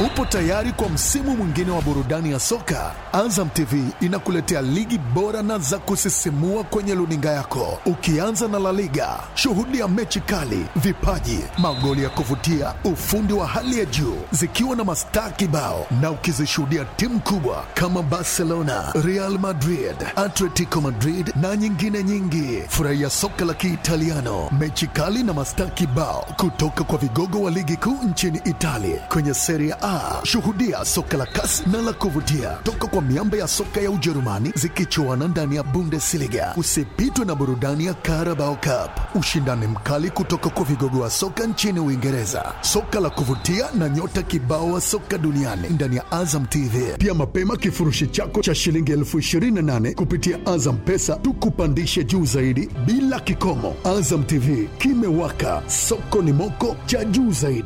Upo tayari kwa msimu mwingine wa burudani ya soka? Azam TV inakuletea ligi bora na za kusisimua kwenye luninga yako, ukianza na La Liga. Shuhudia mechi kali, vipaji, magoli ya kuvutia, ufundi wa hali ya juu, zikiwa na mastaa kibao, na ukizishuhudia timu kubwa kama Barcelona, Real Madrid, Atletico Madrid na nyingine nyingi. Furahia soka la Kiitaliano, mechi kali na mastaa kibao kutoka kwa vigogo wa ligi kuu nchini Italia kwenye Serie A. Shuhudia soka la kasi na la kuvutia toka kwa miamba ya soka ya Ujerumani zikichuana ndani ya Bundesliga. Usipitwe na burudani ya Carabao Cup, ushindani mkali kutoka kwa vigogo wa soka nchini Uingereza, soka la kuvutia na nyota kibao wa soka duniani ndani ya Azam TV. Pia mapema kifurushi chako cha shilingi elfu ishirini na nane kupitia Azam Pesa tukupandishe juu zaidi bila kikomo. Azam TV kimewaka, soko ni moko cha juu zaidi.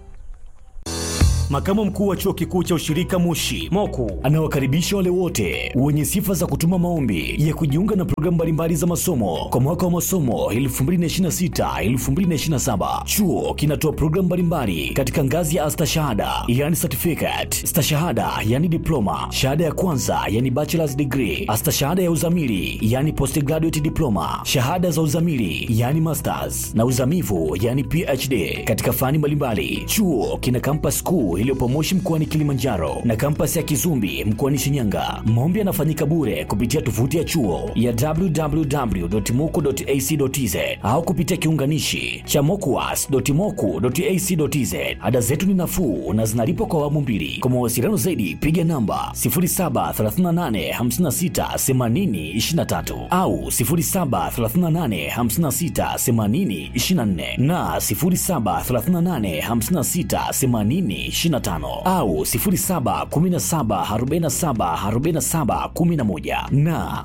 Makamu mkuu wa chuo kikuu cha ushirika Moshi Moku anawakaribisha wale wote wenye sifa za kutuma maombi ya kujiunga na programu mbalimbali za masomo kwa mwaka wa masomo 2026-2027. Chuo kinatoa programu mbalimbali katika ngazi ya astashahada, yani certificate, stashahada, yani diploma, shahada ya kwanza, yani bachelor's degree, astashahada ya uzamili, yani postgraduate diploma, shahada za uzamili, yani masters na uzamivu, yani PhD katika fani mbalimbali. Chuo kina campus kuu iliyopo Moshi mkoani Kilimanjaro na kampasi ya Kizumbi mkoani Shinyanga. Maombi yanafanyika bure kupitia tovuti ya chuo ya www.moku.ac.tz au kupitia kiunganishi cha mokuas.moku.ac.tz. Ada zetu ni nafuu na zinalipwa kwa awamu mbili. Kwa mawasiliano zaidi piga namba 0738568023 au 0738568024 na 07385680 au 0717474711 na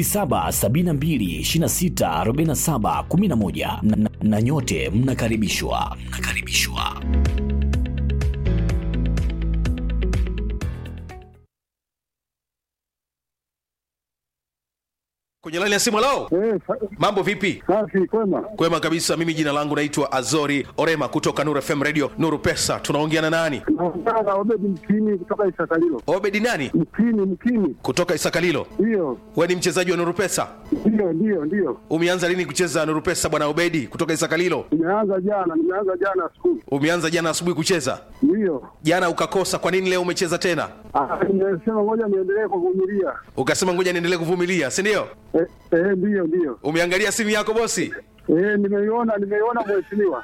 0772264711 na, na, na nyote mnakaribishwa mnakaribishwa. kwenye laini ya simu lao Eh, sa- mambo vipi safi kwema. kwema kabisa mimi jina langu naitwa azori orema kutoka nuru fm radio nuru pesa tunaongea na nani Naongea na Obedi Mkini kutoka Isakalilo. obedi nani Mkini, Mkini, kutoka isakalilo ndiyo we ni mchezaji wa nuru pesa ndiyo ndiyo ndiyo. umeanza lini kucheza nuru pesa bwana obedi kutoka isakalilo Nimeanza jana, nimeanza jana skulu, umeanza jana asubuhi kucheza ndiyo. jana ukakosa kwa nini leo umecheza tena Ah, Nimesema ngoja niendelee kuvumilia. ukasema ngoja niendelee kuvumilia si ndio Eh, eh, ndiyo ndiyo. umeangalia simu yako bosi Eh, nimeiona nimeiona mheshimiwa.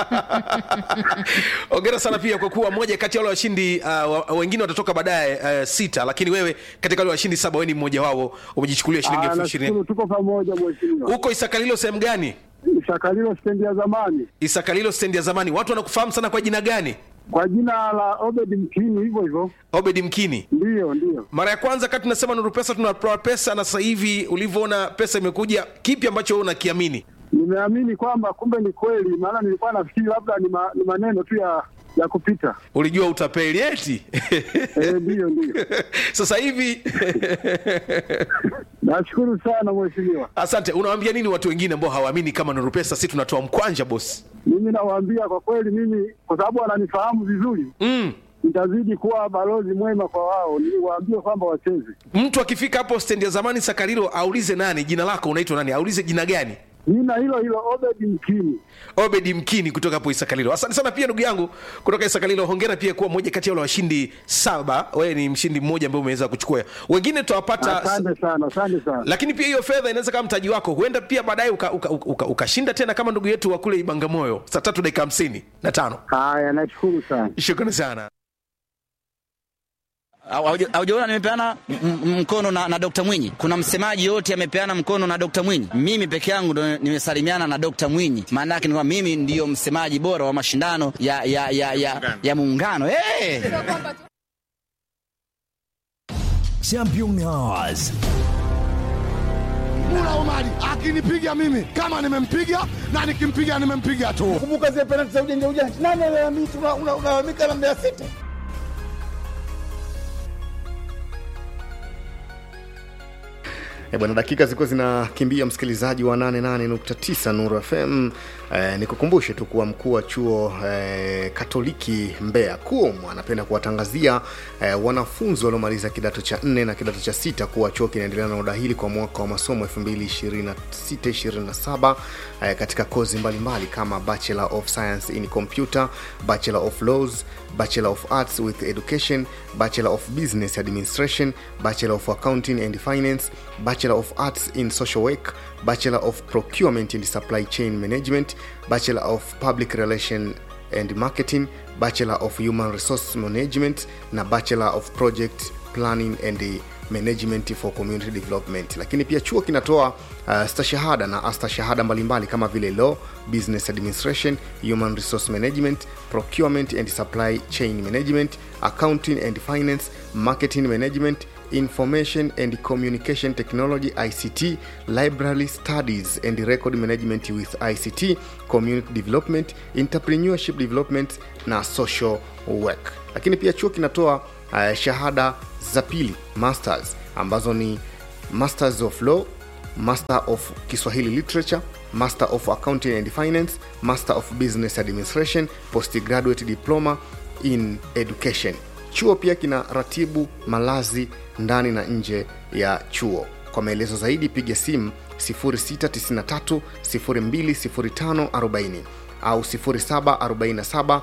ongera sana pia kwa kuwa moja kati ya wale washindi uh, wa- wengine watatoka baadaye uh, sita lakini wewe katika wale washindi saba wewe ni mmoja wao umejichukulia shilingi Ah, elfu ishirini nashukuru tuko pamoja mheshimiwa. huko isakalilo sehemu gani Isakalilo stendi ya zamani isakalilo stendi ya zamani watu wanakufahamu sana kwa jina gani kwa jina la Obedi Mkini, hivyo hivyo. obedi mkini Ndiyo ndiyo. mara ya kwanza kati tunasema nuru pesa tunatoa pesa na sasa hivi ulivyoona pesa imekuja kipi ambacho wewe unakiamini Nimeamini kwamba kumbe ni kweli, maana nilikuwa nafikiri labda ni, ma, ni maneno tu ya ya kupita. ulijua utapeli eti Eh, ndiyo ndiyo. sasa hivi Nashukuru sana mheshimiwa. asante unawaambia nini watu wengine ambao hawaamini kama nuru pesa si tunatoa mkwanja bosi Mimi nawaambia kwa kweli, mimi kwa sababu wananifahamu vizuri, mm. nitazidi kuwa balozi mwema kwa wao, niwaambie kwamba wacheze. mtu akifika hapo stendi ya zamani sakarilo aulize nani jina lako unaitwa nani aulize jina gani Nina hilo hilo Obedi Mkini. obedi mkini kutoka hapo isakalilo asante sana pia ndugu yangu kutoka isakalilo hongera pia kuwa moja kati ya wale washindi saba wewe ni mshindi mmoja ambaye umeweza kuchukua wengine tutawapata Asante sana, asante sana. lakini pia hiyo fedha inaweza kama mtaji wako huenda pia baadaye ukashinda uka, uka, uka, ukashinda tena kama ndugu yetu wa kule ibangamoyo saa tatu dakika hamsini na tano Haya, nashukuru sana. shukrani sana Hauja- Haujaona nimepeana m- m- mkono na, na Dr. Mwinyi. Kuna msemaji yote amepeana mkono na Dr. Mwinyi. Mimi peke yangu ndo nimesalimiana na Dr. Mwinyi. Maana yake ni kwamba mimi ndiyo msemaji bora wa mashindano ya ya ya ya, ya muungano. Hey! Champion Hours Mula Omari akinipiga mimi kama nimempiga na nikimpiga nimempiga tu. kumbuka zile penalti za ujanja ujanja. Nani alalamika? Una- una- Unalalamika na Mbeya City. E bwana, dakika zilikuwa zinakimbia, msikilizaji wa 88.9 Nuru FM. Eh, nikukumbushe tu kuwa mkuu wa chuo eh, Katoliki Mbeya KUOM anapenda kuwatangazia eh, wanafunzi waliomaliza kidato cha nne na kidato cha sita kuwa chuo kinaendelea na udahili kwa mwaka wa masomo 2026-27 eh, katika kozi mbalimbali kama Bachelor of Science in Computer, Bachelor of Laws, Bachelor of Arts with Education, Bachelor of Business Administration, Bachelor of Accounting and Finance, Bachelor of Arts in Social Work, Bachelor of Procurement and Supply Chain Management, Bachelor of Public Relation and Marketing, Bachelor of Human Resource Management na Bachelor of Project Planning and Management for Community Development. Lakini pia chuo kinatoa uh, stashahada na astashahada mbalimbali kama vile Law, Business Administration, Human Resource Management, Procurement and Supply Chain Management, Accounting and Finance, Marketing Management, Information and Communication Technology ICT, Library Studies and Record Management with ICT, Community Development, Entrepreneurship Development na Social Work. Lakini pia chuo kinatoa uh, shahada za pili masters ambazo ni Masters of Law, Master of Kiswahili Literature, Master of Accounting and Finance, Master of Business Administration, Postgraduate Diploma in Education. Chuo pia kina ratibu malazi ndani na nje ya chuo. Kwa maelezo zaidi piga simu 0693 020540 au 0747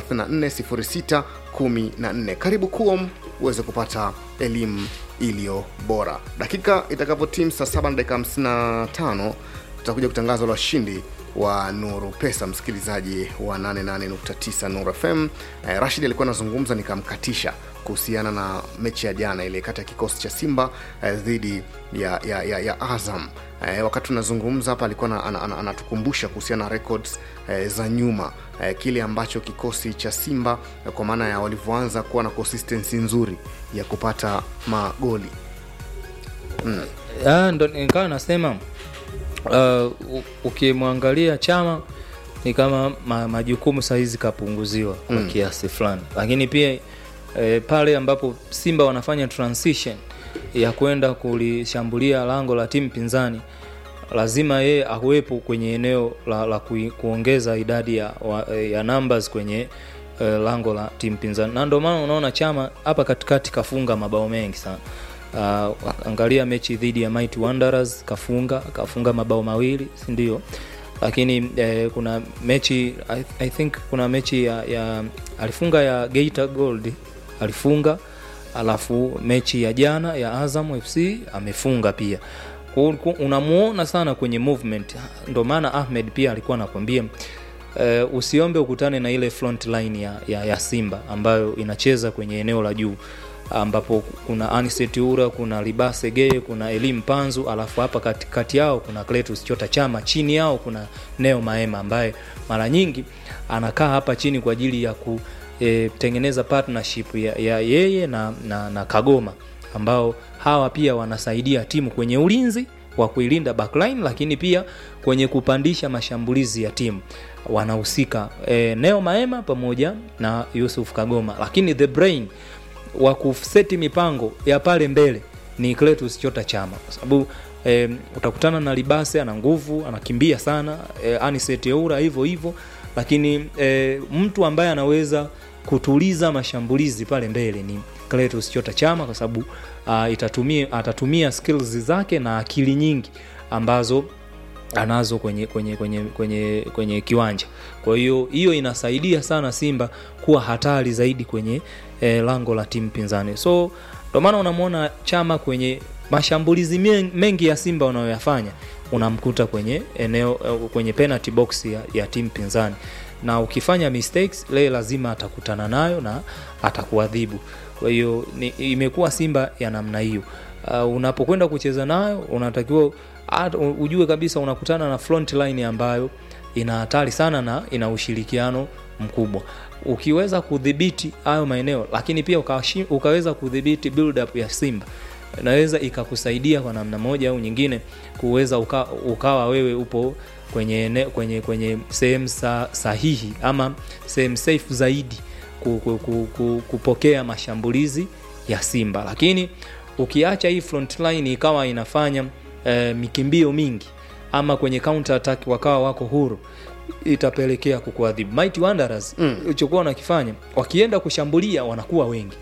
3406 14. Karibu KUOM uweze kupata elimu iliyo bora. Dakika itakapotim saa 7 na dakika 55 tutakuja kutangaza la washindi wa Nuru Pesa, msikilizaji wa 88.9 Nuru FM. Eh, Rashid alikuwa anazungumza nikamkatisha kuhusiana na mechi ya jana ile kati ya kikosi cha Simba eh, dhidi ya, ya, ya, ya Azam. Eh, wakati tunazungumza hapa alikuwa na- ana- ana- anatukumbusha kuhusiana na records eh, za nyuma eh, kile ambacho kikosi cha Simba eh, kwa maana ya walivyoanza kuwa na consistency nzuri ya kupata magoli Ah, ndo nikawa nasema uh, u- ukimwangalia chama ni kama ma, majukumu sahizi kapunguziwa kwa Mm. kiasi fulani lakini pia e, pale ambapo simba wanafanya transition ya kwenda kulishambulia lango la timu pinzani lazima yeye awepo kwenye eneo la, la kui, kuongeza idadi ya, wa, ya numbers kwenye e, lango la timu pinzani na ndio maana unaona chama hapa katikati kafunga mabao mengi sana uh, angalia mechi dhidi ya Mighty Wanderers kafunga kafunga mabao mawili si ndio lakini eh, kuna mechi I, I think kuna mechi ya, ya alifunga ya Geita Gold alifunga alafu mechi ya jana ya Azam FC amefunga pia Ku- ku- unamuona sana kwenye movement ndo maana Ahmed pia alikuwa anakwambia uh, usiombe ukutane na ile front line ya, ya, ya Simba ambayo inacheza kwenye eneo la juu ambapo kuna Aniset Ura, kuna Libase Geye, kuna Elim Panzu, alafu hapa katikati yao kuna Cletus Chota Chama, chini yao kuna Neo Maema ambaye mara nyingi anakaa hapa chini kwa ajili ya kutengeneza partnership ya, ya yeye na, na, na Kagoma ambao hawa pia wanasaidia timu kwenye ulinzi wa kuilinda backline, lakini pia kwenye kupandisha mashambulizi ya timu wanahusika e, Neo Maema pamoja na Yusuf Kagoma, lakini the brain wa kuseti mipango ya pale mbele ni Cletus Chota Chama kwa sababu e, utakutana na Libase ana nguvu, anakimbia sana e, Aniset Eura hivyo hivyo, lakini e, mtu ambaye anaweza kutuliza mashambulizi pale mbele ni Cletus Chota Chama kwa sababu uh, itatumia atatumia skills zake na akili nyingi ambazo anazo kwenye kwenye kwenye kwenye kwenye kiwanja kwa hiyo hiyo inasaidia sana simba kuwa hatari zaidi kwenye eh, lango la timu pinzani so ndio maana unamwona chama kwenye mashambulizi men- mengi ya simba unayoyafanya unamkuta kwenye eneo eh, kwenye penalty box ya, ya timu pinzani na ukifanya mistakes le lazima atakutana nayo na atakuadhibu kwa hiyo ni- imekuwa simba ya namna hiyo uh, unapokwenda kucheza nayo unatakiwa at- u- ujue kabisa unakutana na front line ambayo ina hatari sana na ina ushirikiano mkubwa ukiweza kudhibiti hayo maeneo lakini pia ukawashi- ukaweza kudhibiti build up ya simba inaweza ikakusaidia kwa namna moja au nyingine kuweza uka, ukawa wewe upo kwenye ene, kwenye kwenye sehemu sa, sahihi ama sehemu safe zaidi ku, ku, ku, ku, kupokea mashambulizi ya simba lakini ukiacha hii front line ikawa inafanya eh, mikimbio mingi ama kwenye counter attack wakawa wako huru itapelekea kukuadhibu Mighty Wanderers Mm. ulichokuwa wanakifanya wakienda kushambulia wanakuwa wengi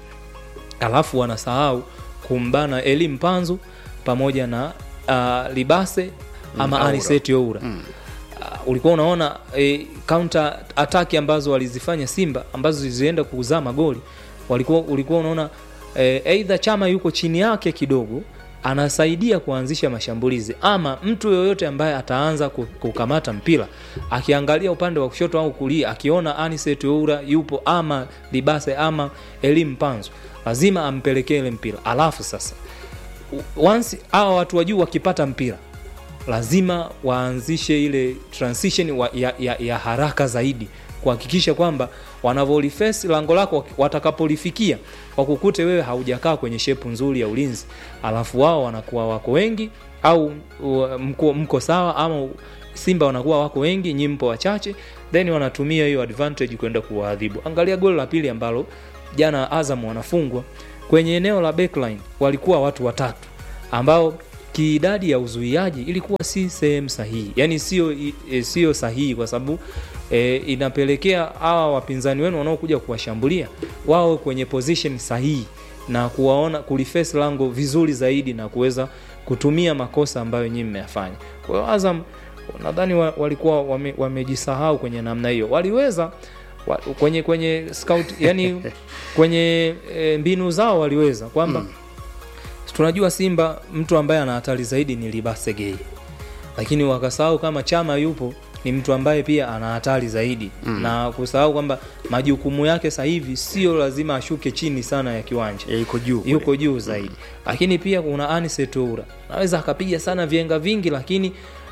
alafu wanasahau kumbana Eli Mpanzu pamoja na uh, Libase ama Aura. Aniseti Oura Mm. uh, ulikuwa unaona e, counter attack ambazo walizifanya Simba ambazo zilienda kuzaa magoli walikuwa ulikuwa unaona e, either Chama yuko chini yake kidogo anasaidia kuanzisha mashambulizi ama mtu yoyote ambaye ataanza ku- kukamata mpira akiangalia upande wa kushoto au kulia akiona Aniset Oura yupo ama Libase ama Elim Panzo lazima ampelekee ile mpira alafu sasa u- once hawa watu wa juu wakipata mpira lazima waanzishe ile transition wa, ya, ya, ya haraka zaidi kuhakikisha kwamba wanavyolifesi lango lako watakapolifikia wakukute wewe haujakaa kwenye shepu nzuri ya ulinzi alafu wao wanakuwa wako wengi au u- mko, mko sawa ama simba wanakuwa wako wengi nyi mpo wachache then wanatumia hiyo advantage kwenda kuwaadhibu angalia goli la pili ambalo jana azam wanafungwa kwenye eneo la backline walikuwa watu watatu ambao kiidadi ya uzuiaji ilikuwa si sehemu sahihi yani sio e, sio sahihi kwa sababu e, inapelekea hawa wapinzani wenu wanaokuja kuwashambulia wao kwenye position sahihi na kuwaona kuliface lango vizuri zaidi na kuweza kutumia makosa ambayo nyinyi mmeyafanya kwa hiyo azam nadhani wa, walikuwa wame, wamejisahau kwenye namna hiyo waliweza wa, kwenye kwenye scout yani kwenye e, mbinu zao waliweza kwamba mm tunajua simba mtu ambaye ana hatari zaidi ni libasegei lakini wakasahau kama chama yupo ni mtu ambaye pia ana hatari zaidi mm. na kusahau kwamba majukumu yake sasa hivi sio lazima ashuke chini sana ya kiwanja Ya, yuko juu kule. yuko juu zaidi lakini pia kuna anisetoura naweza akapiga sana vienga vingi lakini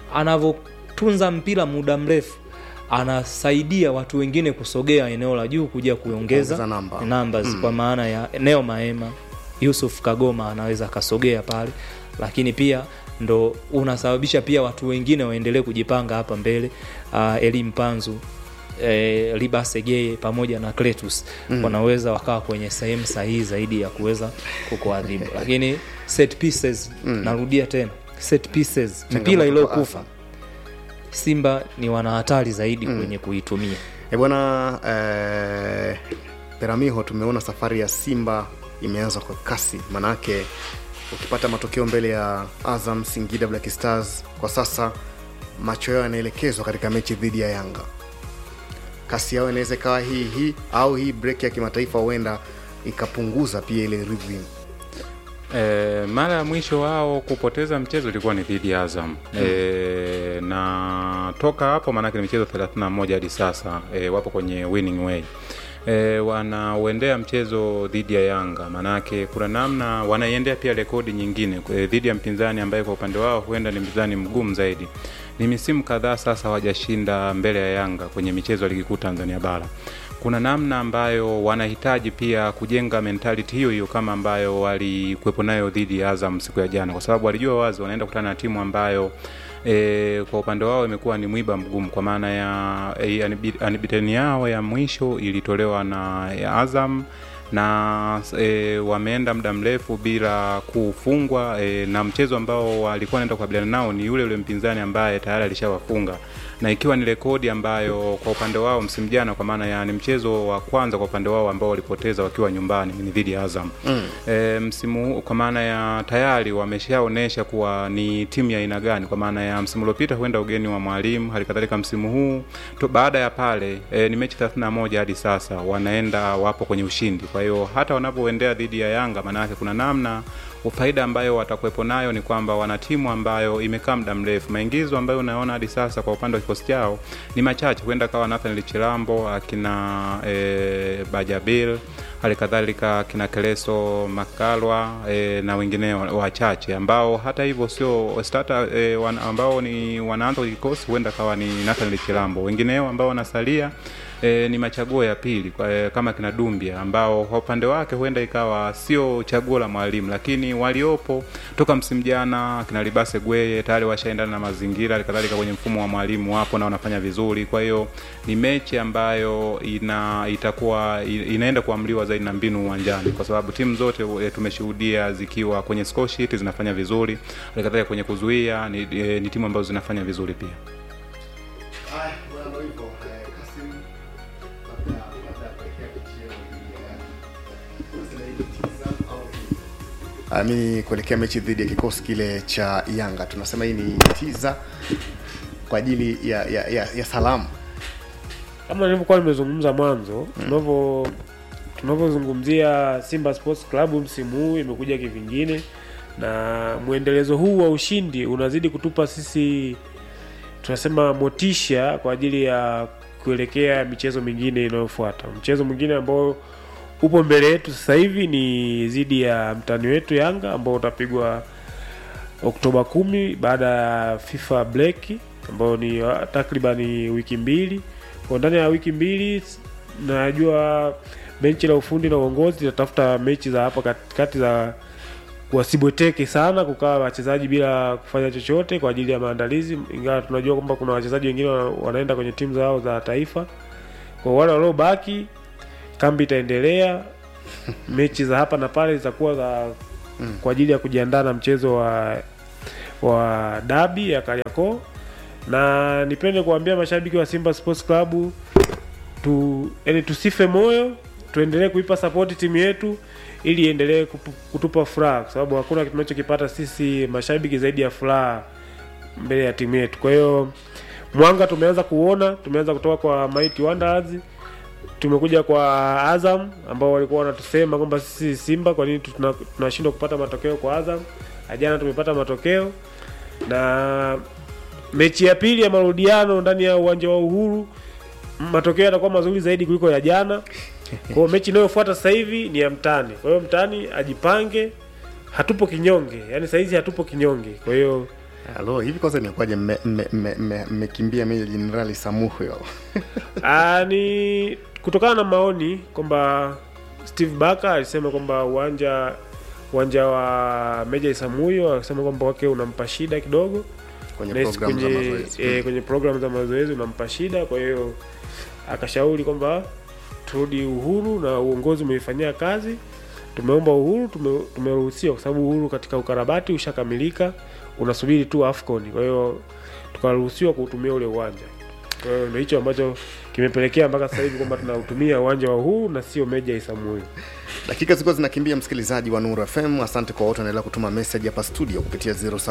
anavyotunza mpira muda mrefu anasaidia watu wengine kusogea eneo la juu kuja kuongeza Kuongeza namba. numbers Mm. kwa maana ya eneo maema yusuf kagoma anaweza akasogea pale lakini pia ndo unasababisha pia watu wengine waendelee kujipanga hapa mbele uh, elim panzu eh, libasegeye pamoja na Cletus mm. wanaweza wakawa kwenye sehemu sahihi zaidi ya kuweza kukuadhibu lakini set pieces mm. narudia tena set pieces Changamoto mpira kwa iliyokufa Azam. simba ni wana hatari zaidi mm. kwenye kuitumia E bwana eh, Peramiho, tumeona safari ya Simba imeanza kwa kasi, manake ukipata matokeo mbele ya Azam, Singida Black Stars, kwa sasa macho yao yanaelekezwa katika mechi dhidi ya Yanga. Kasi yao inaweza ikawa hii hii au hii break ya kimataifa huenda ikapunguza pia ile rhythm. E, mara ya mwisho wao kupoteza mchezo ilikuwa ni dhidi ya Azam mm. e, na toka hapo maanake ni michezo 31 hadi sasa e, wapo kwenye winning way e, wanauendea mchezo dhidi ya Yanga, maanake kuna namna wanaiendea pia rekodi nyingine e, dhidi ya mpinzani ambaye kwa upande wao huenda ni mpinzani mgumu zaidi. Ni misimu kadhaa sasa hawajashinda mbele ya Yanga kwenye michezo ya ligi kuu Tanzania bara kuna namna ambayo wanahitaji pia kujenga mentality hiyo hiyo kama ambayo walikuwepo nayo dhidi ya Azam siku ya jana, kwa sababu walijua wazi wanaenda kukutana na timu ambayo e, kwa upande wao imekuwa ni mwiba mgumu, kwa maana ya e, anibiteni yao ya mwisho ilitolewa na ya Azam na e, wameenda muda mrefu bila kufungwa e, na mchezo ambao walikuwa wanaenda kukabiliana nao ni yule yule mpinzani ambaye tayari alishawafunga na ikiwa ni rekodi ambayo kwa upande wao msimu jana, kwa maana ya ni mchezo wa kwanza kwa upande wao ambao walipoteza wakiwa nyumbani ni dhidi ya Azam mm. E, msimu huu kwa maana ya tayari wameshaonesha kuwa ni timu ya aina gani, kwa maana ya msimu uliopita huenda ugeni wa mwalimu, hali kadhalika msimu huu to, baada ya pale e, ni mechi 31 hadi sasa wanaenda wapo kwenye ushindi. Kwa hiyo hata wanapoendea dhidi ya Yanga, maana yake kuna namna faida ambayo watakuwepo nayo ni kwamba wana timu ambayo imekaa muda mrefu. Maingizo ambayo unaona hadi sasa kwa upande wa kikosi chao ni machache, huenda kawa Nathan Chilambo, akina e, Bajabil, hali kadhalika akina Keleso Makalwa e, na wengineo wachache ambao hata hivyo sio starter e, wan, ambao ni wanaanza kwa kikosi, huenda kawa ni Nathan Chilambo. Wengineo ambao wanasalia e, ni machaguo ya pili kwa, e, kama kina Dumbia ambao kwa upande wake huenda ikawa sio chaguo la mwalimu, lakini waliopo toka msimu jana kina Libase Gweye tayari washaendana na mazingira, halikadhalika kwenye mfumo wa mwalimu wapo na wanafanya vizuri. Kwa hiyo ni mechi ambayo ina itakuwa inaenda kuamliwa zaidi na mbinu uwanjani, kwa sababu timu zote e, tumeshuhudia zikiwa kwenye score sheet zinafanya vizuri, halikadhalika kwenye kuzuia ni, e, ni timu ambazo zinafanya vizuri pia. ami kuelekea mechi dhidi ya kikosi kile cha Yanga. Tunasema hii ni tiza kwa ajili ya, ya, ya, ya salamu. kama nilivyokuwa nimezungumza mwanzo tunavyo tunavyozungumzia Simba Sports Club msimu huu imekuja kivingine, na mwendelezo huu wa ushindi unazidi kutupa sisi tunasema motisha kwa ajili ya kuelekea michezo mingine inayofuata. Mchezo mwingine ambao upo mbele yetu sasa hivi ni dhidi ya mtani wetu Yanga ambao utapigwa Oktoba kumi baada ya FIFA break ambayo ni wa- takribani wiki mbili. Kwa ndani ya wiki mbili najua benchi la ufundi na uongozi litatafuta mechi za hapa katikati za wasibweteke sana kukaa wachezaji bila kufanya chochote kwa ajili ya maandalizi, ingawa tunajua kwamba kuna wachezaji wengine wana- wanaenda kwenye timu zao za taifa. Kwa wale waliobaki, kambi itaendelea, mechi za hapa na pale zitakuwa za kwa ajili ya kujiandaa na mchezo wa wa dabi ya Kariakoo, na nipende kuambia mashabiki wa Simba Sports Club tu, yani tusife moyo, tuendelee kuipa support timu yetu ili iendelee kupu- kutupa furaha, kwa sababu hakuna kitu tunachokipata sisi mashabiki zaidi ya furaha mbele ya timu yetu. Kwa hiyo mwanga tumeanza kuona, tumeanza kutoka kwa Mighty Wanderers, tumekuja kwa Azam ambao walikuwa wanatusema kwamba sisi Simba, kwa nini tuna- tunashindwa kupata matokeo kwa Azam? Jana tumepata matokeo na mechi ya pili ya marudiano ndani ya uwanja wa Uhuru, matokeo yatakuwa mazuri zaidi kuliko ya jana. Kwa hiyo mechi inayofuata sasa hivi ni ya mtani. Kwa hiyo mtani ajipange, hatupo kinyonge, yaani saizi hatupo kinyonge. Kwa hiyo Halo, hivi kwanza imekuwaje mmekimbia mme, mme, mmekimbia Meja Jenerali Samuhyo? Ah, ni kutokana na maoni kwamba Steve Barker alisema kwamba uwanja uwanja wa Meja Isamuyo alisema kwamba wake unampa shida kidogo Kwenye Na hisi program za kwenye, mazoezi. eh, kwenye program za mazoezi unampa shida, kwa hiyo akashauri kwamba turudi Uhuru na uongozi umeifanyia kazi. Tumeomba Uhuru, tume- tumeruhusiwa kwa sababu Uhuru katika ukarabati ushakamilika, unasubiri tu AFCON. Kwa hiyo tukaruhusiwa kuutumia ule uwanja. Kwa hiyo ndio hicho ambacho kimepelekea mpaka sasa hivi kwamba tunautumia uwanja wa Uhuru na sio Meja Isamuyo. dakika zilikuwa zinakimbia msikilizaji wa nuru fm asante kwa wote wanaendelea kutuma message hapa studio kupitia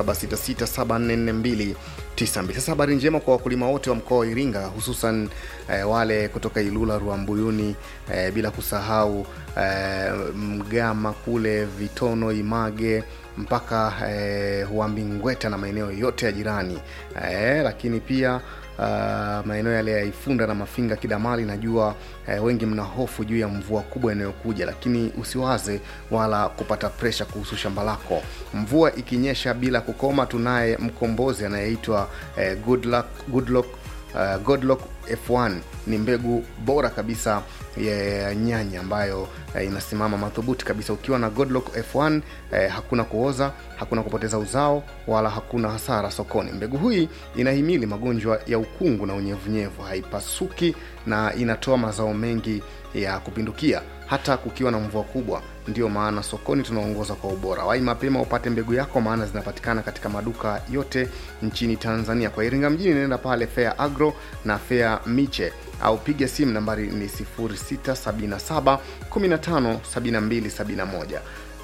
0766744292 sasa habari njema kwa wakulima wote wa mkoa wa iringa hususan eh, wale kutoka ilula ruambuyuni eh, bila kusahau eh, mgama kule vitono image mpaka eh, huambingweta na maeneo yote ya jirani eh, lakini pia Uh, maeneo yale ya Ifunda na Mafinga Kidamali, najua eh, wengi mna hofu juu ya mvua kubwa inayokuja, lakini usiwaze wala kupata presha kuhusu shamba lako. Mvua ikinyesha bila kukoma, tunaye mkombozi anayeitwa eh, good luck, good luck, uh, Godlock F1 ni mbegu bora kabisa ya nyanya ambayo eh, inasimama madhubuti kabisa. Ukiwa na Godlock F1 eh, hakuna kuoza, hakuna kupoteza uzao wala hakuna hasara sokoni. Mbegu hii inahimili magonjwa ya ukungu na unyevunyevu, haipasuki na inatoa mazao mengi ya kupindukia hata kukiwa na mvua kubwa. Ndiyo maana sokoni tunaongoza kwa ubora. Wai mapema upate mbegu yako, maana zinapatikana katika maduka yote nchini Tanzania. Kwa Iringa mjini, nenda pale Fair Agro na Fair Miche au piga simu nambari ni 0677 15 72 71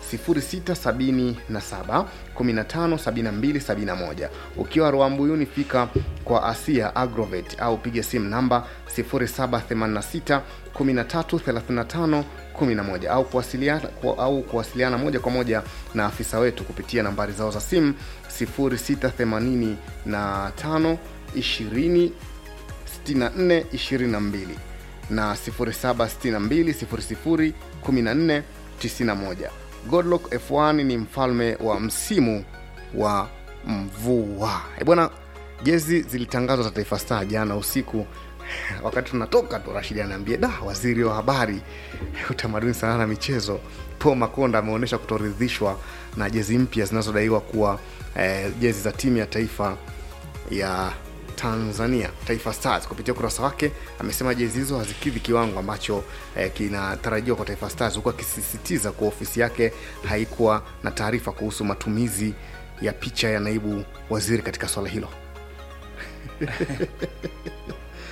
0677 157271 ukiwa Rwambuyuni fika kwa Asia Agrovet au piga simu namba 0786 1335 11 au kuwasiliana, ku, au kuwasiliana moja kwa moja na afisa wetu kupitia nambari zao za simu 0685 20 64 22 na 0762 00 14 91 Godlock F1 ni mfalme wa msimu wa mvua. E bwana, jezi zilitangazwa za Taifa Star jana usiku wakati tunatoka tu, Rashidi anaambia da, waziri wa habari, utamaduni, sanaa na michezo Paul Makonda ameonyesha kutoridhishwa na jezi mpya zinazodaiwa kuwa eh, jezi za timu ya taifa ya Tanzania Taifa Stars. Kupitia ukurasa wake amesema jezi hizo hazikidhi kiwango ambacho eh, kinatarajiwa kwa Taifa Stars, huku akisisitiza kuwa ofisi yake haikuwa na taarifa kuhusu matumizi ya picha ya naibu waziri katika swala hilo.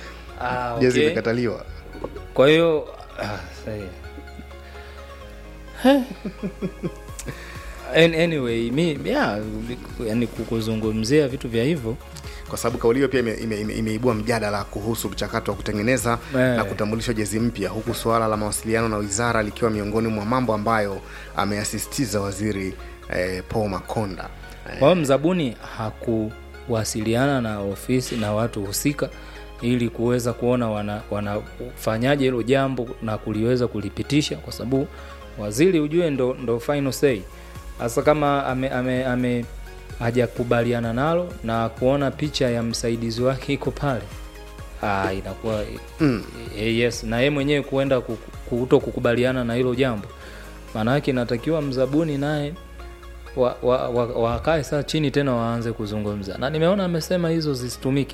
Ah, Jezi okay. imekataliwa. kwa hiyo ah, sahi. An- anyway mi yeah, yani kuzungumzia vitu vya hivyo kwa sababu kauli hiyo pia imeibua ime, ime imeibua mjadala kuhusu mchakato wa kutengeneza Eh. na kutambulishwa jezi mpya huku suala la mawasiliano na wizara likiwa miongoni mwa mambo ambayo ameyasisitiza waziri eh, paul makonda kwa hiyo mzabuni hakuwasiliana na ofisi na watu husika ili kuweza kuona wana- wanafanyaje hilo jambo na kuliweza kulipitisha kwa sababu waziri ujue ndo, ndo final say hasa kama ame, ame, ame hajakubaliana nalo na kuona picha ya msaidizi wake iko pale ah, inakuwa Mm. e, yes na yeye mwenyewe kuenda ku- kuto kukubaliana na hilo jambo maana yake inatakiwa mzabuni naye wakae wa, wa, wa wakae saa chini tena waanze kuzungumza na nimeona amesema hizo zisitumike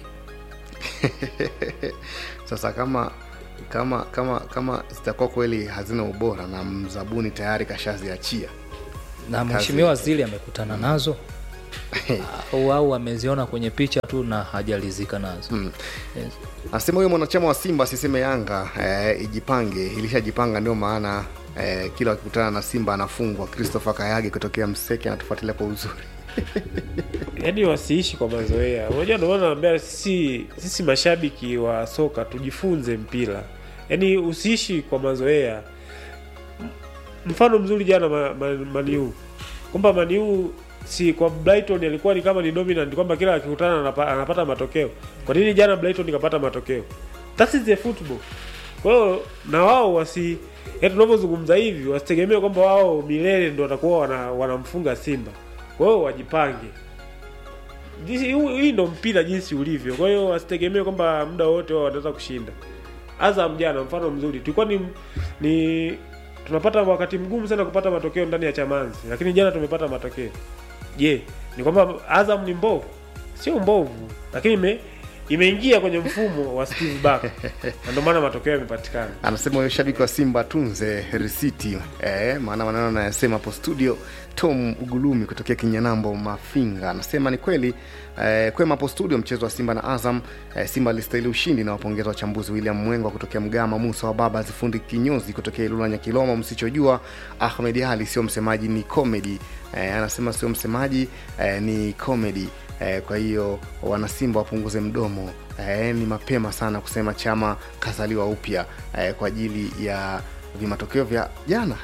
sasa kama kama kama kama zitakuwa kweli hazina ubora na mzabuni tayari kashaziachia na Kazi. mheshimiwa waziri amekutana nazo au au ameziona kwenye picha tu na hajalizika nazo Mm. yes. anasema huyo mwanachama wa simba asiseme yanga eh, ijipange ilishajipanga ndio maana eh, kila wakikutana na simba anafungwa christopher kayage kutokea mseke anatufuatilia kwa uzuri yaani wasiishi kwa mazoea unajua ndio maana naambia sisi sisi mashabiki wa soka tujifunze mpira yaani usiishi kwa mazoea M- mfano mzuri jana ma, ma, maniu kwamba maniu si kwa brighton alikuwa ni kama ni dominant kwamba kila akikutana anapa, anapata matokeo kwa nini jana brighton ikapata matokeo that is the football kwa hiyo na wao wasi yaani tunavyozungumza hivi wasitegemee kwamba wao milele ndo watakuwa wana, wanamfunga simba kwa hiyo wajipange Jinsi- huu- hii ndo mpira jinsi ulivyo kwa hiyo wasitegemee kwamba muda wote wao wataweza kushinda azam jana mfano mzuri tulikuwa ni, ni tunapata wakati mgumu sana kupata matokeo ndani ya chamanzi lakini jana tumepata matokeo je ni kwamba azam ni mbovu sio mbovu lakini ime, imeingia kwenye mfumo wa steve back na ndio maana matokeo yamepatikana anasema huyo shabiki wa simba tunze risiti eh, maana maneno anayasema hapo studio tom ugulumi kutokea kinyanambo mafinga anasema ni kweli eh, kwema hapo studio mchezo wa simba na azam eh, simba alistahili ushindi na wapongeza wachambuzi william mwengwa kutokea mgama musa wa baba zifundi kinyozi kutokea ilula nyakiloma msichojua ahmed ali sio msemaji ni comedy eh, anasema sio msemaji eh, ni comedy eh, kwa hiyo wanasimba wapunguze mdomo eh, ni mapema sana kusema chama kazaliwa upya eh, kwa ajili ya vimatokeo vya jana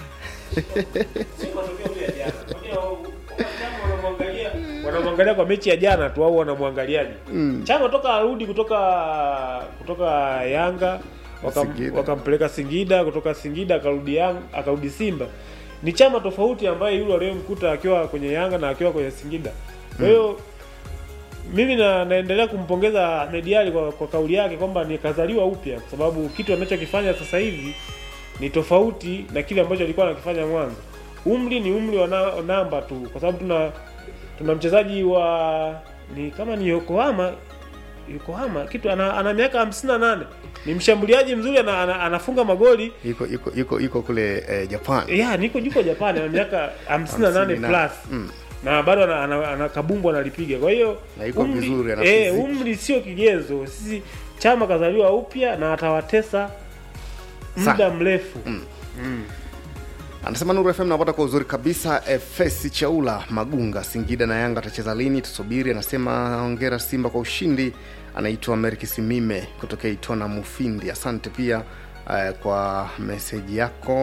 wanamwangalia kwa mechi ya jana tu au wanamwangaliaje Mm. chama toka arudi kutoka kutoka yanga wakam, Singida. wakampeleka singida kutoka singida akarudi Yang- akarudi simba ni chama tofauti ambaye yule aliyemkuta akiwa kwenye yanga na akiwa kwenye singida kwa hiyo mimi na, naendelea kumpongeza Ahmed Ally kwa, kwa kauli yake kwamba ni kazaliwa upya kwa sababu kitu anachokifanya sasa hivi ni tofauti na kile ambacho alikuwa anakifanya mwanzo umri ni umri wa na, namba tu kwa sababu tuna tuna mchezaji wa ni kama ni Yokohama Yokohama kitu ana, ana miaka hamsini na nane ni mshambuliaji mzuri ana, ana, anafunga magoli iko iko iko, iko kule eh, japan ya niko juko Japan ana miaka 58 58 plus Mm. na bado ana, ana, ana kabumbu analipiga kwa hiyo Na iko vizuri, ana eh, fiziki. umri sio kigezo sisi chama kazaliwa upya na atawatesa muda Sana. mrefu Mm. Mm. anasema nuru fm napata kwa uzuri kabisa fs chaula magunga singida na yanga atacheza lini tusubiri anasema ongera simba kwa ushindi anaitwa merki simime kutokea itona mufindi asante pia uh, kwa meseji yako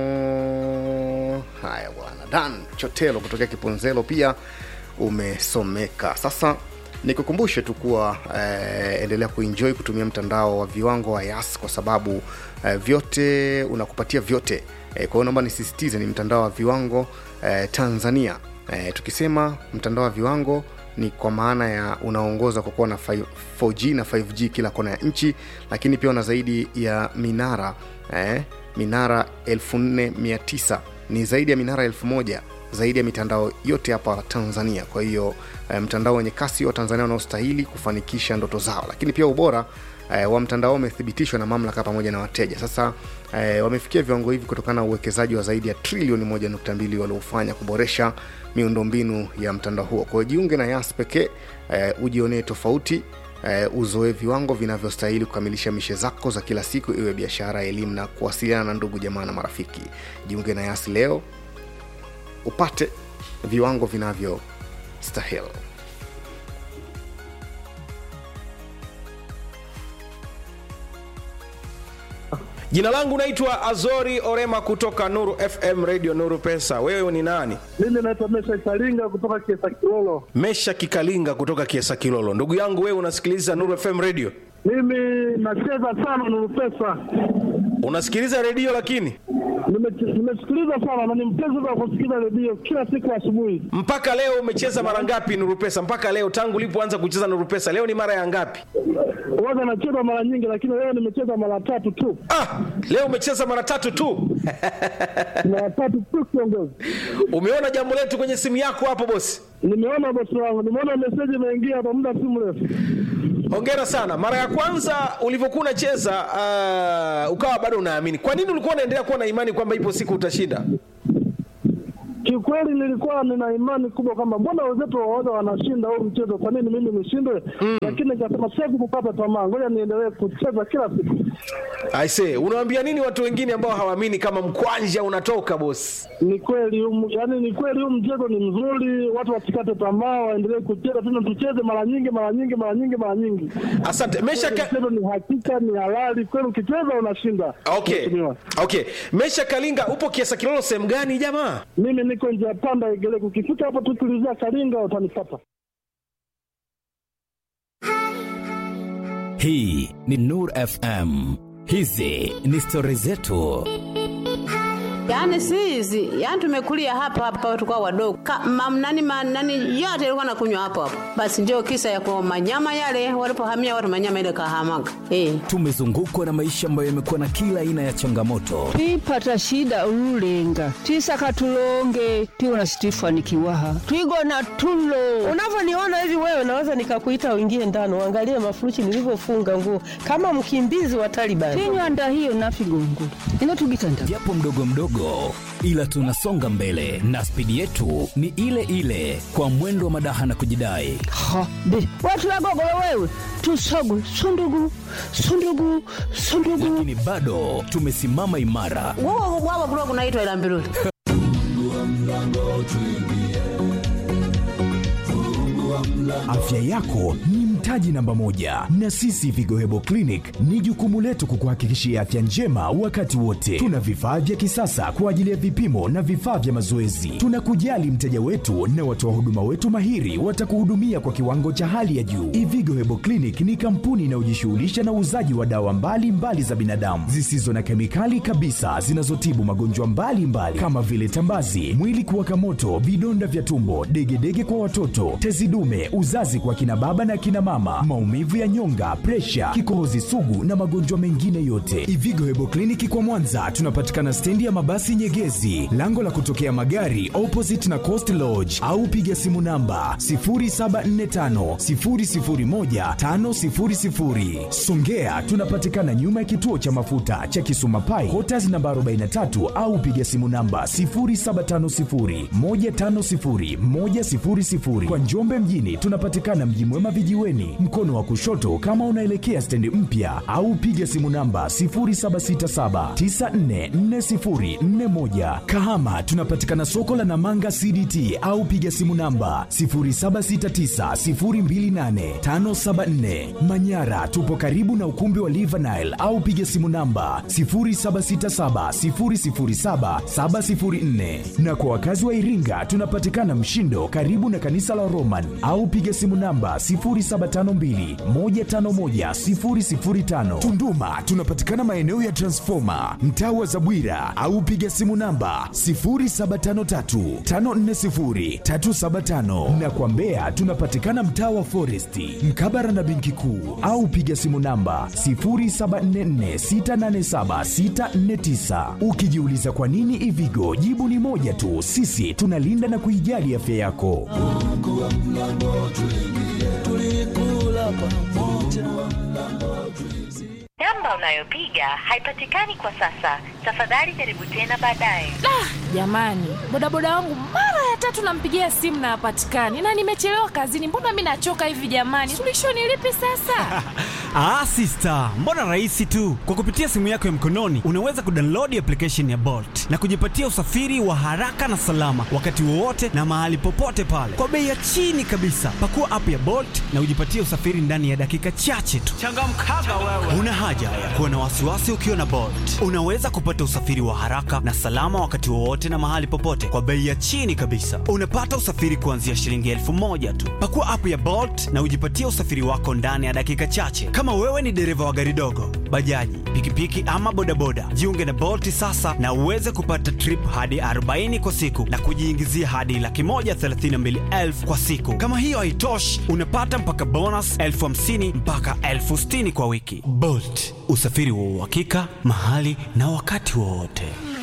haya bwana dan chotelo kutokea kiponzelo pia umesomeka sasa nikukumbushe tu kuwa eh, endelea kuenjoy kutumia mtandao wa viwango wa yas kwa sababu eh, vyote unakupatia vyote eh, kwa hiyo naomba nisisitize ni mtandao wa viwango eh, tanzania eh, tukisema mtandao wa viwango ni kwa maana ya unaongoza kwa kuwa na 5 4g na 5g kila kona ya nchi lakini pia una zaidi ya minara eh, minara 4900 ni zaidi ya minara 1000 zaidi ya mitandao yote hapa tanzania kwa hiyo eh, mtandao wenye kasi wa tanzania unaostahili kufanikisha ndoto zao lakini pia ubora eh, wa mtandao umethibitishwa na mamlaka pamoja na wateja sasa eh, wamefikia viwango hivi kutokana na uwekezaji wa zaidi ya trilioni 1.2 waliofanya kuboresha miundombinu ya mtandao huo kwa hiyo jiunge na yas pekee eh, ujionee tofauti eh, uzoe viwango vinavyostahili kukamilisha mishe zako za kila siku iwe biashara elimu na kuwasiliana na ndugu jamaa na marafiki jiunge na yasi leo upate viwango vinavyostahili jina langu naitwa azori orema kutoka nuru fm radio nuru pesa wewe ni nani Mimi naitwa Mesha Kalinga kutoka Kiesa Kilolo. mesha kikalinga kutoka kiesa kilolo ndugu yangu wewe unasikiliza nuru fm radio Mimi nacheza sana Nuru Pesa. unasikiliza redio lakini Nime- Nimesikiliza sana na ni mpenzi wa kusikiliza redio kila siku asubuhi. mpaka leo umecheza mara ngapi nuru pesa mpaka leo tangu ulipoanza kucheza nuru pesa leo ni mara ya ngapi Huwaga nacheza mara nyingi, lakini leo nimecheza mara tatu tu. ah, leo umecheza mara tatu tu mara tatu tu kiongozi umeona jambo letu kwenye simu yako hapo bosi nimeona bosi wangu nimeona meseji imeingia hapa muda si mrefu hongera sana mara ya kwanza ulivyokuwa unacheza uh, ukawa bado unaamini kwa nini ulikuwa unaendelea kuwa na imani kwamba ipo siku utashinda kiukweli nilikuwa nina imani kubwa kwamba mbona wenzetu waoga wanashinda huu mchezo kwa nini mimi nishindwe lakini nikasema siwezi kukata tamaa ngoja niendelee kucheza kila siku aise unawaambia nini watu wengine ambao hawaamini kama mkwanja unatoka bosi ni kweli huu- yaani ni kweli huu mchezo ni mzuri watu wasikate tamaa waendelee kucheza tena tucheze mara nyingi mara nyingi mara nyingi mara nyingi asante mesha Kweli mchezo ni hakika ni halali kweli ukicheza unashinda okay Mheshimiwa. okay mesha kalinga upo kiasa kilolo sehemu gani jamaa mimi niko njia panda igeleko ukifika hapo tu tulizia kalinga utanipata hii ni nur fm hizi ni stori zetu Yaani si hizi, yaani tumekulia hapa hapa tukao wadogo. Ka, mam, nani, ma, nani yote ilikuwa nakunywa hapo hapo. Basi ndio kisa ya kwa manyama yale walipohamia watu manyama ile kahamaga. Eh. tumezungukwa na maisha ambayo yamekuwa na kila aina ya changamoto twipata shida ululenga twisaka tulonge tiwona situifanikiwaha twigona tulo unavyoniona hivi wewe naweza nikakuita uingie ndani uangalie mafuruchi nilivyofunga nguo kama mkimbizi wa Taliban. tinywanda hiyo nafigongo inotugitanda japo mdogo mdogo ila tunasonga mbele na spidi yetu ni ile ile kwa mwendo wa madaha na kujidai ha be watulagogolo wewe tusogu sundugu sundugu sundugu lakini bado tumesimama imara Wao wao kulikuwa kunaitwa ila mbiruli. Afya yako ni mtaji namba moja, na sisi Vigo Hebo Clinic ni jukumu letu kukuhakikishia afya njema wakati wote. Tuna vifaa vya kisasa kwa ajili ya vipimo na vifaa vya mazoezi. Tunakujali mteja wetu na watoa huduma wetu mahiri watakuhudumia kwa kiwango cha hali ya juu. Ivigo Hebo Clinic ni kampuni inayojishughulisha na uuzaji wa dawa mbalimbali mbali za binadamu zisizo na kemikali kabisa zinazotibu magonjwa mbalimbali kama vile tambazi, mwili kuwaka moto, vidonda vya tumbo, degedege kwa watoto, tezi dume, uzazi kwa kina baba na kina mama, maumivu ya nyonga, presha, kikohozi sugu na magonjwa mengine yote. Ivigo Hebo Kliniki kwa Mwanza tunapatikana stendi ya mabasi Nyegezi, lango la kutokea magari opposite na Coast Lodge, au piga simu namba 0745 001 500. Songea tunapatikana nyuma ya kituo cha mafuta cha Kisuma Pai, Quarters namba 43 au piga simu namba 0750 150 100. Kwa Njombe mjini tunapatikana Mji Mwema vijiweni, mkono wa kushoto kama unaelekea stendi mpya, au piga simu namba 0767944041. Kahama tunapatikana soko la Namanga CDT au piga simu namba 0769028574. Manyara tupo karibu na ukumbi wa Live Nile au piga simu namba 0767007704. Na kwa wakazi wa Iringa tunapatikana Mshindo karibu na kanisa la Roman au piga simu namba 0752151005. Tunduma tunapatikana maeneo ya Transformer mtaa wa Zabwira au piga simu namba 0753540375 na kwa Mbeya tunapatikana mtaa wa Foresti mkabara na benki kuu au piga simu namba 0744687649. Ukijiuliza kwa nini Ivigo, jibu ni moja tu, sisi tunalinda na kuijali afya yako. Namba unayopiga haipatikani kwa sasa. Tafadhali jaribu tena baadaye. jamani bodaboda wangu mara ya ya tatu nampigia simu na hapatikani, na nimechelewa kazini. Mbona mi nachoka hivi jamani? Suluhisho ni lipi sasa? Ah, sister, mbona rahisi tu. Kwa kupitia simu yako ya mkononi unaweza kudownload application ya Bolt na kujipatia usafiri wa haraka na salama wakati wowote na mahali popote pale kwa bei ya chini kabisa. Pakua app ya Bolt na ujipatie usafiri ndani ya dakika chache tu. Changamkaga wewe. Una haja ya kuwa na wasiwasi ukiwa na Bolt. Unaweza kupata usafiri wa haraka na salama wakati wowote na mahali popote kwa bei ya chini kabisa. Unapata usafiri kuanzia shilingi elfu moja tu. Pakua app ya Bolt na ujipatie usafiri wako ndani ya dakika chache. Kama wewe ni dereva wa gari dogo, bajaji, pikipiki ama bodaboda, jiunge na Bolt sasa na uweze kupata trip hadi 40 kwa siku na kujiingizia hadi laki moja thelathini na mbili elfu kwa siku. Kama hiyo haitoshi, unapata mpaka bonus elfu hamsini mpaka elfu sitini kwa wiki. Bolt, usafiri wa uhakika mahali na wakati wowote.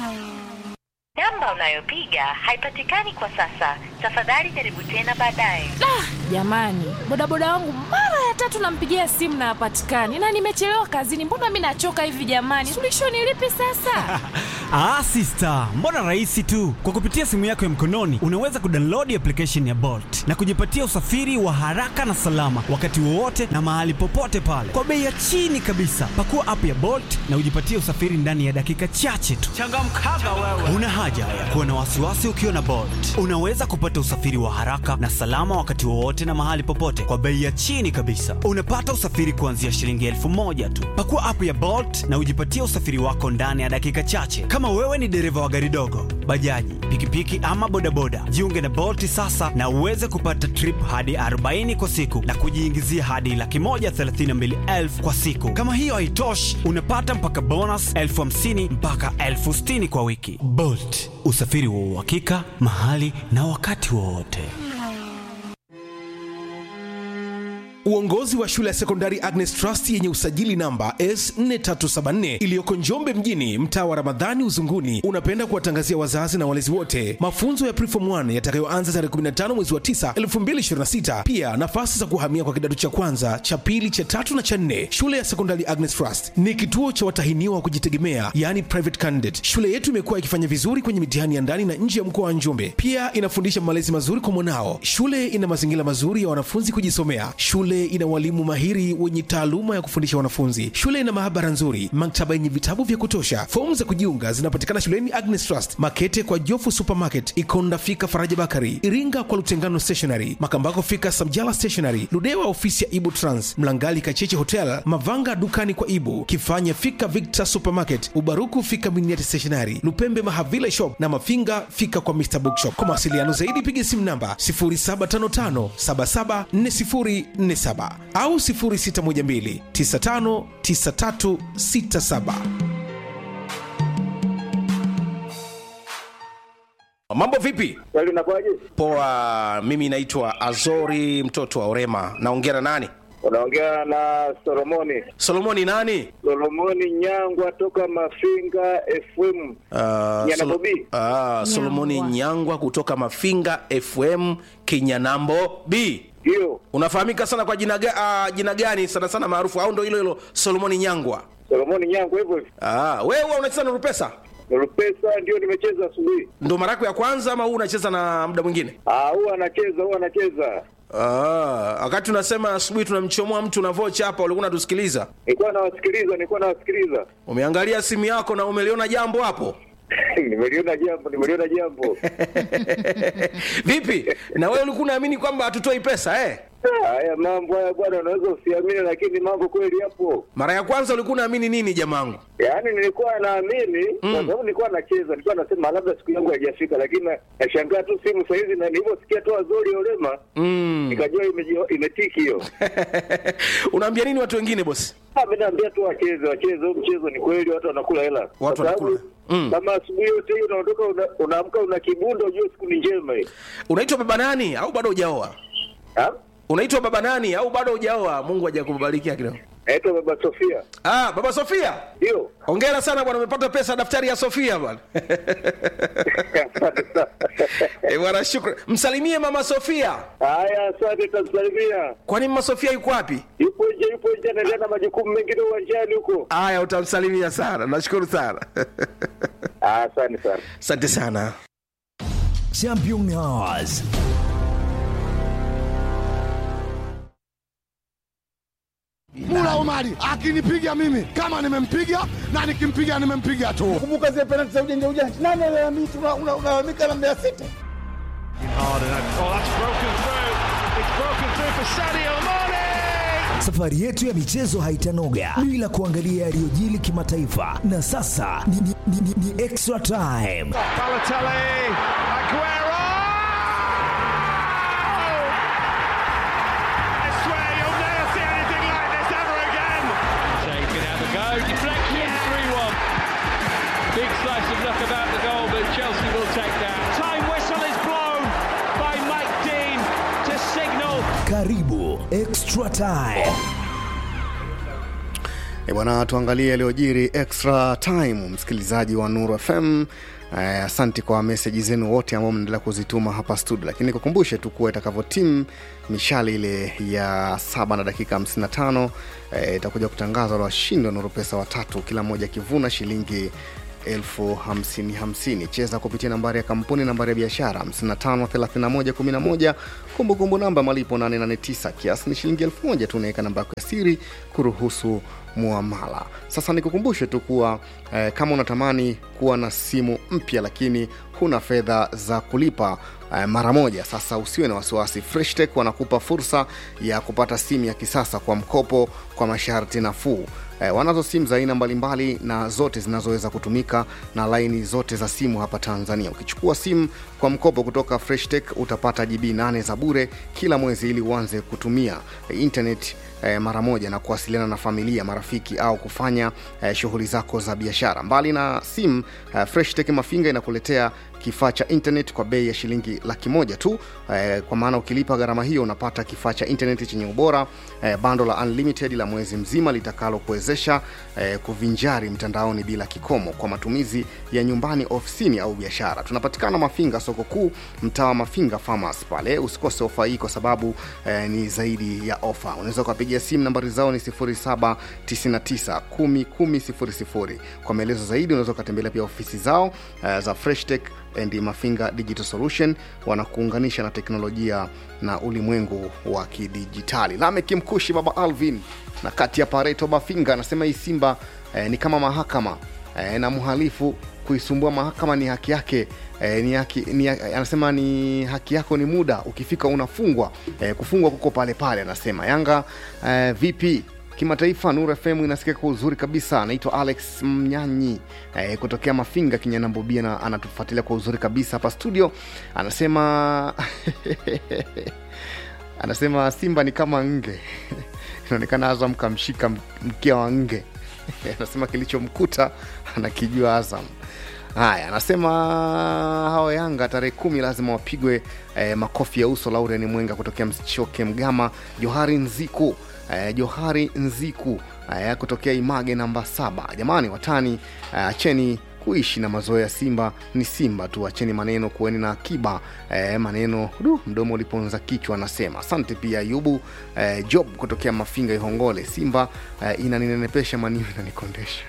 Namba unayopiga haipatikani kwa sasa. Tafadhali jaribu tena baadaye. Jamani, bodaboda wangu mara ya tatu nampigia simu na hapatikani, na nimechelewa kazini. Mbona mi nachoka hivi jamani? Suluhisho ni lipi sasa? Ah, sister, mbona rahisi tu. Kwa kupitia simu yako ya mkononi unaweza kudownload application ya Bolt na kujipatia usafiri wa haraka na salama wakati wowote na mahali popote pale kwa bei ya chini kabisa. Pakua app ya Bolt na ujipatie usafiri ndani ya dakika chache tu. Changamkaga wewe. Una haja ya kuwa na wasiwasi ukiwa na Bolt. Unaweza kupata usafiri wa haraka na salama wakati wowote na mahali popote kwa bei ya chini kabisa. Unapata usafiri kuanzia shilingi elfu moja tu. Pakua app ya Bolt na ujipatie usafiri wako ndani ya dakika chache. Kama wewe ni dereva wa gari dogo, bajaji, pikipiki ama bodaboda, jiunge na Bolt sasa na uweze kupata trip hadi 40 kwa siku na kujiingizia hadi laki moja thelathini na mbili elfu kwa siku. Kama hiyo haitoshi, unapata mpaka bonus elfu hamsini mpaka elfu sitini kwa wiki. Bolt, usafiri wa uhakika mahali na wakati wowote. Uongozi wa shule ya sekondari Agnes Trust yenye usajili namba S4374 iliyoko Njombe mjini, mtaa wa Ramadhani Uzunguni, unapenda kuwatangazia wazazi na walezi wote mafunzo ya Preform 1 yatakayoanza tarehe 15 mwezi wa 9 2026. Pia nafasi za kuhamia kwa kidato cha kwanza, cha pili, cha tatu na cha nne. Shule ya sekondari Agnes Trust ni kituo cha watahiniwa wa kujitegemea, yani private candidate. Shule yetu imekuwa ikifanya vizuri kwenye mitihani ya ndani na nje ya mkoa wa Njombe. Pia inafundisha malezi mazuri kwa mwanao. Shule ina mazingira mazuri ya wanafunzi kujisomea. Shule ina walimu mahiri wenye taaluma ya kufundisha wanafunzi. Shule ina maabara nzuri, maktaba yenye vitabu vya kutosha. Fomu za kujiunga zinapatikana shuleni Agnes Trust, Makete kwa Jofu Supermarket, Ikonda fika Faraja Bakari, Iringa kwa Lutengano Stationery, Makambako fika Samjala Stationery, Ludewa ofisi ya Ibu Trans, Mlangali Kacheche Hotel, Mavanga dukani kwa Ibu, Kifanya fika Victor Supermarket, Ubaruku fika Miniati Stationery, Lupembe Mahavila Shop na Mafinga fika kwa Mr Bookshop. Kwa mawasiliano zaidi piga simu namba 0755 774047 au 0612 959367. Mambo vipi? Poa, mimi naitwa Azori mtoto wa Orema. Naongea na nani? Unaongea na Solomoni. Solomoni nani? Solomoni Nyangwa toka Mafinga FM. Uh, Nyana Solo- Bobi. Ah, Solomoni Nyangwa kutoka Mafinga FM Kinyanambo B. Ndio. Unafahamika sana kwa jina, ga, uh, jina gani sana sana maarufu au ndo hilo hilo Solomoni Nyangwa? Solomoni Nyangwa hivyo hivyo. Ah, wewe huwa unacheza na Rupesa? Rupesa ndio nimecheza asubuhi. Ndo mara yako ya kwanza ama huu unacheza na muda mwingine? Ah, huwa anacheza, huwa anacheza. Ah, wakati unasema asubuhi tunamchomoa mtu na vocha hapa ulikuwa unatusikiliza. Nilikuwa nawasikiliza, nilikuwa nawasikiliza. Umeangalia simu yako na umeliona jambo hapo? nimeliona jambo, nimeliona jambo. Vipi? Na wewe ulikuwa unaamini kwamba hatutoi pesa eh? Haya mambo haya bwana, unaweza usiamini, lakini mambo kweli yapo. Mara ya kwanza ulikuwa unaamini nini jamangu? Yaani nilikuwa naamini kwa sababu nilikuwa nacheza, nilikuwa nasema labda siku yangu haijafika, lakini na- nashangaa tu simu saa hizi, na nilivyosikia tu Azori Olema Mm. nikajua imeji- imetiki hiyo. Unaambia nini watu wengine bosi? Ah, mimi naambia tu wacheze, wacheze huu mchezo, ni kweli watu wanakula hela. Kwa sababu wanakula. Mm. Kama asubuhi yote hiyo unaondoka una- unaamka una kibundo, ujue siku ni njema hii. Unaitwa baba nani au bado hujaoa? Unaitwa baba nani au bado hujaoa? Mungu hajakubarikia kidogo. Naitwa baba Sofia. Ah, baba Sofia? Ndio. Hongera sana bwana, umepata pesa daftari ya Sofia bwana. Eh, bwana shukrani. Msalimie mama Sofia. Haya, asante, tamsalimia. Kwani mama Sofia yuko wapi? Yupo nje, yupo nje, anaendelea na majukumu mengine uwanjani huko. Haya, utamsalimia sana. Nashukuru sana. Asante sana. Asante sana. Champion Hours. Mula Omari akinipiga mimi kama nimempiga na nikimpiga nimempiga tu. Kumbuka zile penalti za ujanja ujanja, nani alalamika? Una- una- Unalalamika na Mbeya City. Safari yetu ya michezo haitanoga bila kuangalia yaliyojili kimataifa, na sasa ni, ni, ni, ni, ni extra time. Balotelli, Aguero! I swear you'll never see anything like this ever again. Shea can have a go. Deflection, 3 1. Big slice of luck about the goal, but Chelsea will take that. Time whistle is blown by Mike Dean to signal Karibu extra time. E bwana, tuangalie yaliyojiri extra time, msikilizaji wa Nuru FM. Eh, Asante kwa meseji zenu wote ambao mnaendelea kuzituma hapa studio, lakini kukumbushe tu kuwa itakavyo timu mishale ile ya saba na dakika 55 eh, itakuja kutangazwa la washindi wa Nuru Pesa watatu, kila mmoja akivuna shilingi elfu hamsini hamsini. Cheza kupitia nambari ya kampuni, nambari ya biashara 553111, kumbukumbu namba malipo 889, kiasi ni shilingi elfu moja tu. Unaweka namba yako ya siri kuruhusu muamala. Sasa nikukumbushe tu kuwa eh, kama unatamani kuwa na simu mpya lakini huna fedha za kulipa eh, mara moja, sasa usiwe na wasiwasi. Freshtech wanakupa fursa ya kupata simu ya kisasa kwa mkopo kwa masharti nafuu. Eh, wanazo simu za aina mbalimbali na zote zinazoweza kutumika na laini zote za simu hapa Tanzania. Ukichukua simu kwa mkopo kutoka Freshtech utapata GB 8 za bure kila mwezi ili uanze kutumia eh, internet eh, mara moja na kuwasiliana na familia, marafiki au kufanya eh, shughuli zako za biashara. Mbali na simu eh, Freshtech Mafinga inakuletea kifaa cha internet kwa bei ya shilingi laki moja tu eh, kwa maana ukilipa gharama hiyo unapata kifaa cha internet chenye ubora eh, bando la unlimited la mwezi mzima litakalokuwezesha eh, kuvinjari mtandaoni bila kikomo kwa matumizi ya nyumbani, ofisini au biashara. Tunapatikana Mafinga, soko kuu, mtaa wa Mafinga Farmers pale. Usikose ofa hii kwa sababu eh, ni zaidi ya ofa. Unaweza ukapigia simu, nambari zao ni 0799 10 10 00. Kwa maelezo zaidi unaweza ukatembelea pia ofisi zao eh, za Freshtech and Mafinga Digital Solution wanakuunganisha na teknolojia na ulimwengu wa kidijitali. Lamek Mkushi, baba Alvin na kati ya Pareto Mafinga anasema hii Simba eh, ni kama mahakama eh, na mhalifu kuisumbua mahakama ni haki yake eh, ni haki, ni, anasema ni haki yako ni muda ukifika unafungwa eh, kufungwa kuko pale pale anasema Yanga eh, vipi kimataifa Nuru FM inasikika kwa uzuri kabisa. Anaitwa Alex Mnyanyi eh, kutokea Mafinga Kinyanambobia, na anatufuatilia kwa uzuri kabisa hapa studio. Anasema anasema Simba ni kama nge inaonekana Azam kamshika mkia wa nge anasema kilichomkuta anakijua Azam. Haya, anasema hao Yanga tarehe kumi lazima wapigwe eh, makofi ya uso. Lauren Mwenga kutokea Mchoke Mgama, Johari Nziku eh, Johari Nziku eh, kutokea Image namba saba. Jamani watani, acheni eh, kuishi na mazoea. Simba ni Simba tu, acheni maneno, kuweni na akiba eh, maneno du, mdomo uliponza kichwa. Anasema asante pia Ayubu eh, Job kutokea Mafinga Ihongole. Simba eh, inaninenepesha, maniu inanikondesha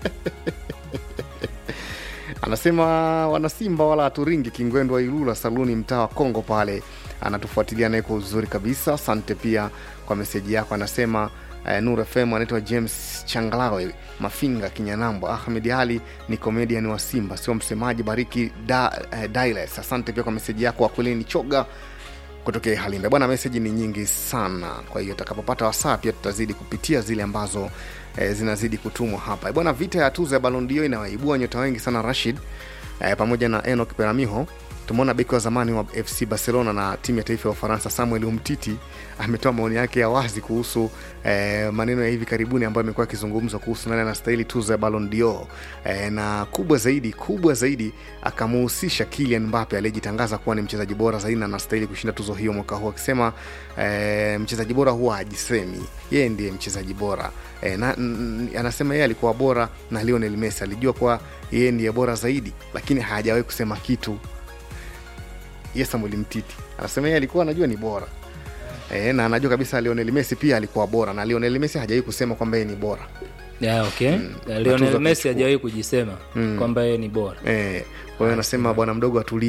anasema wanasimba wala haturingi kingwendu wa ilula saluni mtaa wa kongo pale anatufuatilia naye kwa uzuri kabisa asante pia kwa meseji yako anasema eh, nur fm anaitwa james changalawe mafinga kinyanambo ahmed ali ni comedian wa simba sio msemaji bariki da, eh, Diles. asante pia kwa meseji yako akwelini choga kutokea halimbe bwana meseji ni nyingi sana kwa hiyo takapopata wasaa pia tutazidi kupitia zile ambazo e, zinazidi kutumwa hapa bwana vita ya tuzo ya balondio inawaibua nyota wengi sana rashid e, pamoja na enok peramiho tumeona beki wa zamani wa fc barcelona na timu ya taifa ya ufaransa samuel umtiti ametoa maoni yake ya wazi kuhusu eh, maneno ya hivi karibuni ambayo amekuwa akizungumzwa kuhusu nani anastahili tuzo ya Ballon d'Or eh, na kubwa zaidi kubwa zaidi akamuhusisha Kylian Mbappe aliyejitangaza kuwa ni mchezaji bora zaidi na anastahili kushinda tuzo hiyo mwaka huu akisema eh, mchezaji bora huwa hajisemi yeye ndiye mchezaji bora eh, na, n, anasema yeye alikuwa bora na Lionel Messi alijua kuwa yeye ndiye bora zaidi lakini hajawahi kusema kitu ye Samuel Mtiti anasema yeye alikuwa anajua ni bora e, na anajua kabisa Lionel Messi pia alikuwa bora na Lionel Messi hajawahi kusema kwamba yeye ni bora yeah, okay. mm. Lionel Messi hajawahi kujisema mm. kwamba yeye ni bora e, kwa hiyo anasema bwana mdogo atulie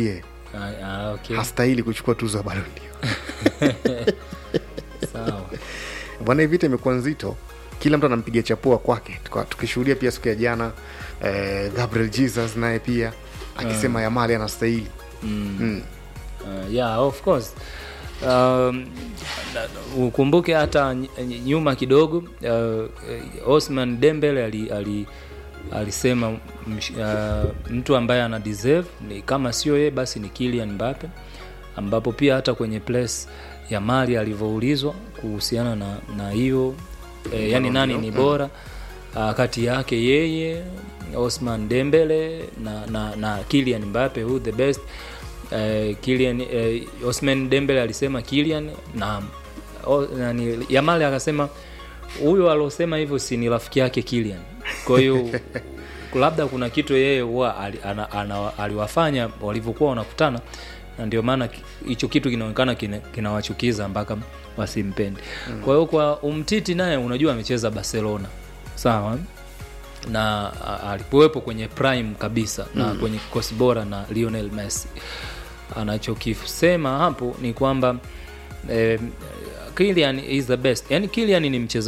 Ah, ah, okay. hastahili kuchukua tuzo ya Ballon d'Or. Sawa. bwana hii vita imekuwa nzito kila mtu anampiga chapua kwake Tuka- tukishuhudia pia siku ya jana eh, gabriel jesus naye pia akisema Ah. yamali anastahili Mm. Mm. Uh, yeah, of course um, na- ukumbuke hata ny- ny- nyuma kidogo uh, Osman Dembele ali, ali, alisema msh, uh, mtu ambaye ana deserve ni kama sio yeye basi ni Kylian Mbappe ambapo pia hata kwenye place ya Mali alivyoulizwa kuhusiana na na hiyo eh, yani nani ni bora uh, kati yake yeye Osman Dembele na, na, na Kylian Mbappe who the best eh, Kylian eh, Osman Dembele alisema Kylian na o, nani, Yamal akasema huyo alosema hivyo si ni rafiki yake Kylian. Kwa hiyo labda kuna kitu yeye huwa ali- ana- ana- aliwafanya walivyokuwa wanakutana na ndio maana ki- hicho kitu kinaonekana kina- kinawachukiza mpaka wasimpende. Mm. Kwa hiyo kwa Umtiti naye unajua amecheza Barcelona. Sawa? na a- alikuwepo kwenye prime kabisa na Mm. kwenye kikosi bora na Lionel Messi. Anachokisema hapo ni kwamba eh, Kylian is the best. Yani Kylian ni mchezaji